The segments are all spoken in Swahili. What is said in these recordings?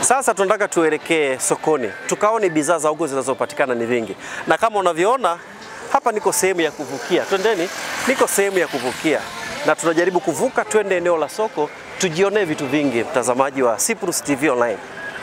Sasa tunataka tuelekee sokoni tukaone bidhaa za huko zinazopatikana ni vingi, na kama unavyoona hapa niko sehemu ya kuvukia. Twendeni, niko sehemu ya kuvukia na tunajaribu kuvuka twende eneo la soko tujionee vitu vingi, mtazamaji wa Cyprus TV Online.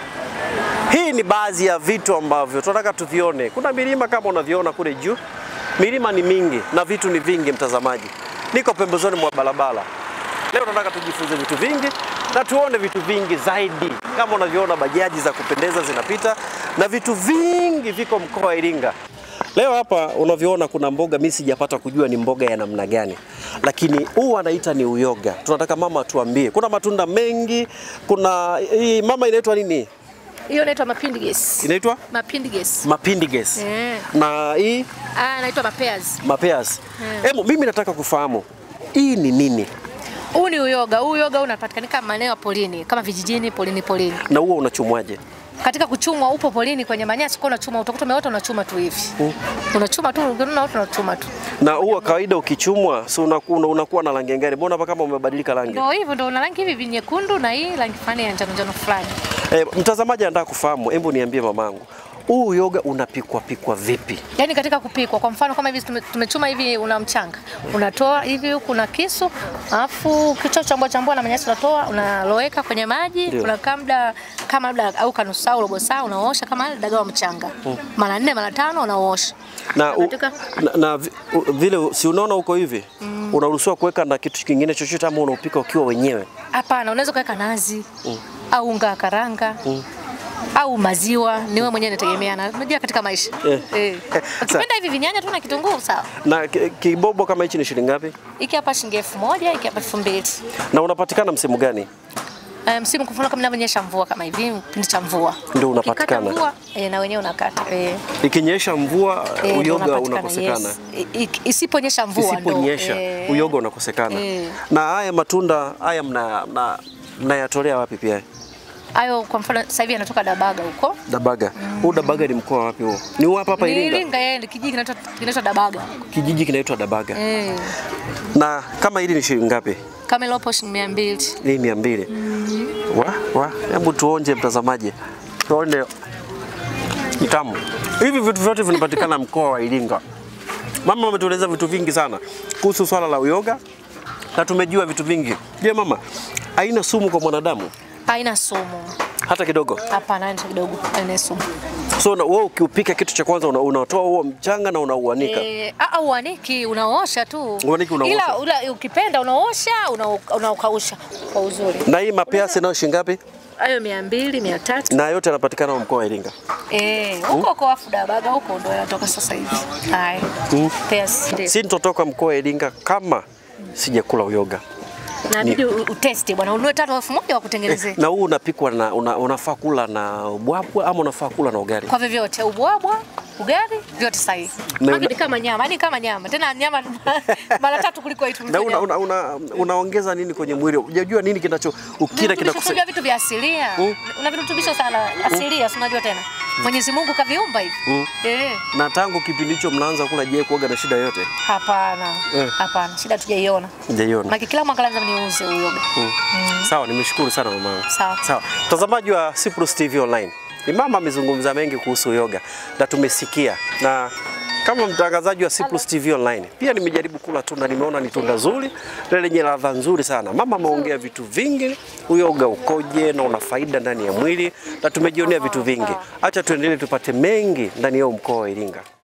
Hii ni baadhi ya vitu ambavyo tunataka tuvione. Kuna milima kama unavyoona kule juu, milima ni mingi na vitu ni vingi. Mtazamaji, niko pembezoni mwa barabara. Leo tunataka tujifunze vitu vingi na tuone vitu vingi zaidi. Kama unavyoona bajaji za kupendeza zinapita na vitu vingi viko mkoa wa Iringa. Leo hapa unavyoona kuna mboga, mimi sijapata kujua ni mboga ya namna gani, lakini huu anaita ni uyoga. Tunataka mama tuambie, kuna matunda mengi, kuna hii mama inaitwa nini? Hiyo inaitwa mapindiges. Inaitwa Mapindiges. mapindiges Eh. na hii Ah, inaitwa mapears. mapeas. Mm. Hebu mimi nataka kufahamu hii ni nini Huu ni uyoga. Huu uyoga unapatikanika maeneo ya polini, kama vijijini, polini polini. na huo unachumwaje? Katika kuchumwa upo polini kwenye manyasi kwa unachuma, utakuta umeota unachuma tu hivi. Unachuma tu, unaona watu unachuma tu. Na huo kawaida ukichumwa, si unakuwa unakuwa na rangi gani? Mbona hapa kama umebadilika rangi? Ndio hivyo ndio una rangi hivi vinyekundu na hii rangi fulani ya njano njano fulani. E, mtazamaji anataka kufahamu, hebu niambie mamangu, huu uyoga unapikwa pikwa vipi? Yaani katika kupikwa, kwa mfano kama hivi tume- tumechuma hivi, una mchanga unatoa hivi huku na kisu, alafu kichwa chambua chambua na manyasi unatoa, unaloweka kwenye maji, Ndio. unakaa muda kama labda au kanusu saa robo saa, unaosha kama dagaa wa mchanga mara nne mara tano unaosha Na, u, Katika- na, na vi- u, vile si unaona huko hivi unaruhusiwa kuweka na kitu kingine chochote ama unaupika ukiwa wenyewe? Hapana, unaweza kuweka nazi au unga wa karanga au maziwa, ni wewe mwenyewe inategemeana. Unajua katika maisha Eh. eh. Ukipenda hivi vinyanya tu na kitunguu sawa. Na ki- kibobo kama hichi ni shilingi ngapi? Hiki hapa shilingi elfu moja, hiki hapa elfu mbili. Na unapatikana msimu gani? Eh, msimu kwa mfano kama inavyonyesha mvua kama hivi, kipindi cha mvua Ndio unapatikana. Ukikata mvua eh, na wenyewe unakata eh, Ikinyesha mvua eh, ndio uyoga unapatikana, unakosekana. yes. I- i- Isiponyesha mvua ndo, Isiponyesha eh, uyoga unakosekana. Eh. Na haya matunda haya mna mna- mnayatolea wapi pia? hayo kwa mfano sasa hivi anatoka Dabaga huko Dabaga. Huu Dabaga ni mkoa wapi huo? Ni huu hapa hapa ni Iringa. Iringa, yeye ni kijiji kinaitwa kinaitwa Dabaga Kijiji kinaitwa Dabaga. eh, Na kama hili ni shilingi ngapi? kama ilopo shilingi mia mbili. Hii mia mbili. Wa wa, hebu tuonje mtazamaji, tuone tamu. Hivi vitu vyote vinapatikana mkoa wa Iringa. Mama ametueleza vitu vingi sana kuhusu swala la uyoga na tumejua vitu vingi. Je, mama, haina sumu kwa mwanadamu Haina sumu, hata kidogo? hapana, haina kidogo, haina sumu. So na- wewe ukiupika, kitu cha kwanza una- unatoa huo mchanga na unauanika. Eh, ah, uaniki unaosha tu, Uaniki unaosha. ila ula, ukipenda unaosha una- unaukausha kwa uzuri. Na hii mapeasi nayo shilingi ngapi? Hayo mia mbili mia tatu Na yote yanapatikana mkoa wa Iringa. Eh, huko kwa afu Dabaga huko ndo yanatoka sasa hivi. Haya. Pears. Ndio. Sintotoka mkoa wa Iringa kama sijakula uyoga. Inabidi u- utesti bwana, ununue tatu elfu moja wa kutengenezea. Na huu unapikwa na una, unafaa kula na ubwabwa ama unafaa kula na ugali? Kwa vyovyote, ubwabwa, ugali, vyote sahihi. Na- Maana ni kama nyama, ni kama nyama. Tena nyama mara tatu kuliko itu. Na una, una, una, unaongeza nini kwenye mwili? Unajua nini kinacho ukila kinakusa Unajua vitu vya asilia. Una virutubisho sana asilia, si unajua tena. Mwenyezi Mungu kaviumba hivi. Eh. na tangu kipindi hicho mnaanza kula, je, kuoga na shida yote? Hapana. Eh. Hapana, shida tujaiona. Hujaiona? Maki kila mwaka lazima niuze uyoga. Sawa, nimeshukuru sana mama. Sawa. Sawa. Mtazamaji wa Cyprus TV Online. Ni mama amezungumza mengi kuhusu yoga na tumesikia, na kama mtangazaji wa Cyprus TV Online pia nimejaribu kula tunda, nimeona ni tunda zuri na lenye ladha nzuri sana. Mama ameongea vitu vingi, uyoga ukoje na una faida ndani ya mwili, na tumejionea vitu vingi. Acha tuendelee tupate mengi ndani ya huu mkoa wa Iringa.